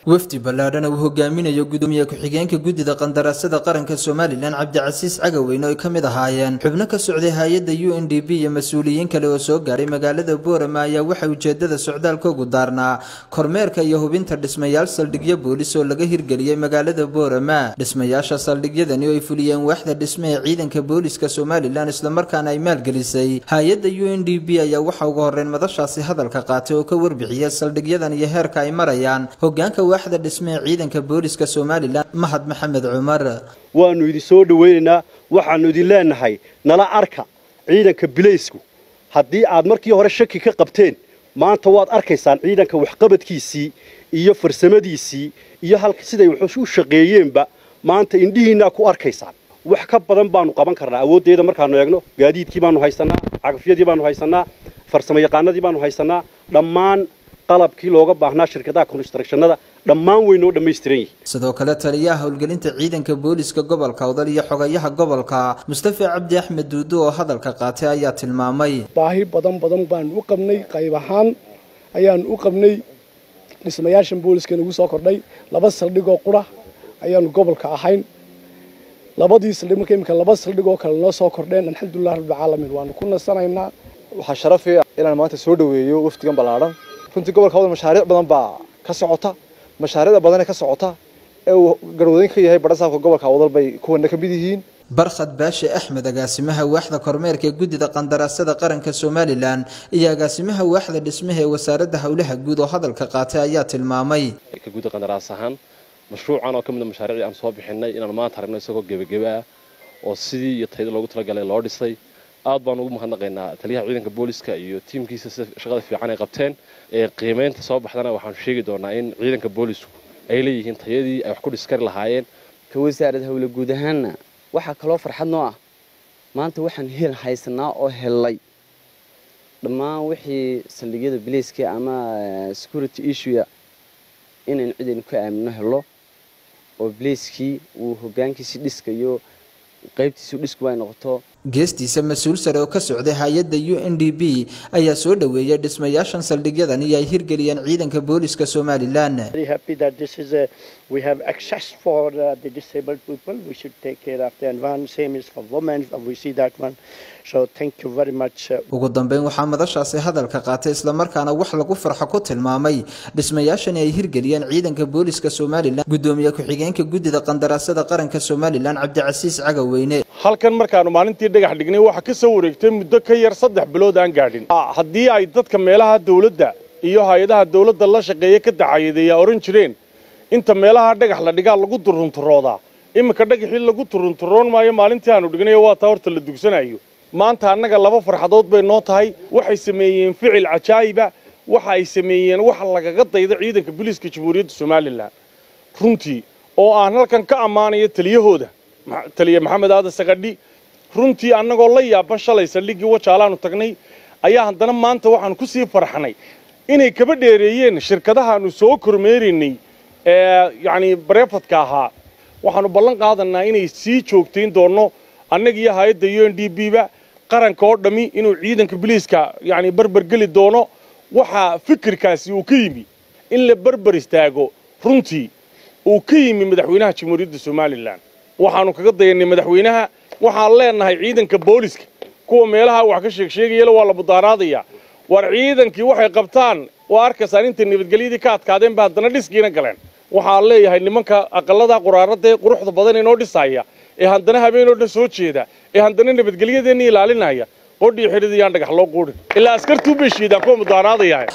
wafdi ballaadhan uu hogaaminayo gudoomiye ku-xigeenka guddida qandaraasada qaranka somalilan cabdicasiis cagaweyne oo ka mid ahaayeen xubno ka socday hay-adda u n d b iyo mas-uuliyiin kale oo soo gaaray magaalada boorama ayaa waxaa ujeedada socdaalkoogu daarnaa kormeerka iyo hubinta dhismayaal saldhigyo boolis oo laga hirgeliyey magaalada boorama dhismayaasha saldhigyadani oo ay fuliyeen waaxda dhisme ee ciidanka booliska somalilan islamarkaana ay maalgelisay hay-adda u n d b ayaa waxaa ugu horreyn madashaasi hadalka qaatay oo ka warbixiyay saldhigyadan iyo heerka ay marayaan hogaanka waaxda dhisme ee ciidanka booliska somalilan mahad maxamed cumar waannu idin soo dhowaynaynaa waxaannu idin leenahay nala arka ciidanka bilaysku haddii aad markii hore shaki ka qabteen maanta waad arkaysaan ciidanka waxqabadkiisii iyo farsamadiisii iyo halka siday wax u shaqeeyeenba maanta indhihiinnaa ku arkaysaan wax ka badan baanu qaban karnaa awooddeeda markaannu eegno gaadiidkii baanu haysannaa cagafyadii baanu haysannaa farsamo yaqaanadii baanu haysannaa dhammaan qalabkii looga baahnaa shirkadaha constructionada dhammaan way noo dhammaystiran yihiin sidoo kale taliyaha howlgelinta ciidanka booliska gobolka odal iyo xogayaha gobolka mustafa cabdi axmed duudo oo hadalka qaatay ayaa tilmaamay baahi badan badan baanu u qabnay qayb ahaan ayaanu u qabnay dhismayaashan booliska nagu soo kordhay laba saldhigoo qura ayaanu gobolka ahayn labadii saldhig marka imika laba saldhigoo kale noo soo kordheen alxamdulilah rabbilcaalamiin waanu ku nasanaynaa waxaa sharafii inaan maanta soo dhoweeyo wafdigan ballaadhan runtii gobolka wadal mashaariic badan baa ka socota mashaariicda badanee ka socota ee uu garwadooyin ka yahay badhasaabka gobolka wadal bay kuwana ka mid yihiin barkhad baashe axmed agaasimaha waaxda kormeerka ee guddida qandaraasada qaranka somalilan iyo agaasimaha waaxda dhismaha ee wasaaradda howlaha guud oo hadalka qaatay ayaa tilmaamay ka gudda qandaraas ahaan mashruucan oo ka mid a mashaariicdii aan soo bixinay inaan maanta aragno isagoo gebageba ah oo sidii iyo tayada loogu talagalay loo dhisay aad baan ugu mahadnaqaynaa taliyaha ciidanka booliska iyo tiimkiisa sida shaqada fiican ay qabteen ee qiimaynta soo baxdana waxaanu sheegi doonaa in ciidanka boolisku ay leeyihiin tayadii ay wax ku dhiskari lahaayeen ka wasaarada howle guud ahaanna waxaa kaloo farxad noo ah maanta waxaan hel haysanaa oo hellay dhammaan wixii saldhigyada bilayska ama security issue inaynu cidaynu ka aamino helo oo bilayskii uu hogaankiisii dhiskayo qaybtiisu dhisku ay noqoto geestiisa mas-uul sare oo ka socday hay-adda u n d b ayaa soo dhoweeyay dhismayaashan saldhigyadan iyo ay hirgeliyeen ciidanka booliska somalilan we have access for uh, the disabled people. We should take care of the environment. Same is for women. We see that one. So thank you very much. ugu dambeyn waxaa madashaasi hadalka qaatay islamarkaana wax lagu farxo ku tilmaamay dhismayaashani ay hirgeliyeen ciidanka booliska somalilan gudoomiye ku-xigeenka guddida qandaraasada qaranka somalilan cabdicasiis cagaweyne halkan markaanu maalintii dhagax dhignay waxaa ka soo wareegtay muddo ka yar saddex bilood aan gaadhin haddii ay dadka meelaha dawladda iyo hay-adaha dawladda la shaqeeya ka dacayadeeyaa ohan jireen inta meelaha dhagax la dhigaa lagu turunturoodaa iminka dhagaxii lagu turunturoon maayo maalintii aanu dhignayo waa taa horta la dugsanayo maanta annaga laba farxadood bay noo tahay waxay sameeyeen ficil cajaa'iba waxa ay sameeyeen waxa lagaga dayda ciidanka booliiska jamhuuriyadda somalilan runtii oo aan halkan ka ammaanayo taliyahooda taliye maxamed aadan sakadhi runtii annagoo la yaaban shalay saldhiggii wajaalaanu tagnay ayaa haddana maanta waxaanu ku sii farxnay inay kaba dheereeyeen shirkadahaanu soo kormeeraynay ee yacni bareefadka ahaa waxaanu ballan qaadanaa inay sii joogtayn doonno annaga iyo hay-adda u n d b ba qaranka oo dhammi inuu ciidanka biliiska yacni barbar geli doono waxaa fikirkaasi uu ka yimi in la barbar istaago runtii uu ka yimi madaxweynaha jamhuuriyadda somalilan waxaanu kaga dayanay madaxweynaha waxaan leenahay ciidanka booliska kuwa meelaha wax ka sheegsheegayala waa la budaaraadayaa war ciidankii waxay qabtaan waa arkaysaan intay nabadgelyadii ka adkaadeen ba haddana dhiskiina galeen waxaan leeyahay nimanka aqallada quraaradaee quruxda badan inoo dhisaya ee haddana habeenoo dhan soo jeeda ee haddana nabadgelyadeenna ilaalinaya qodhii xidhidayaan dhagax loo quudhin ilaa askartuu bay shiidaan kuwa mudaaraadaya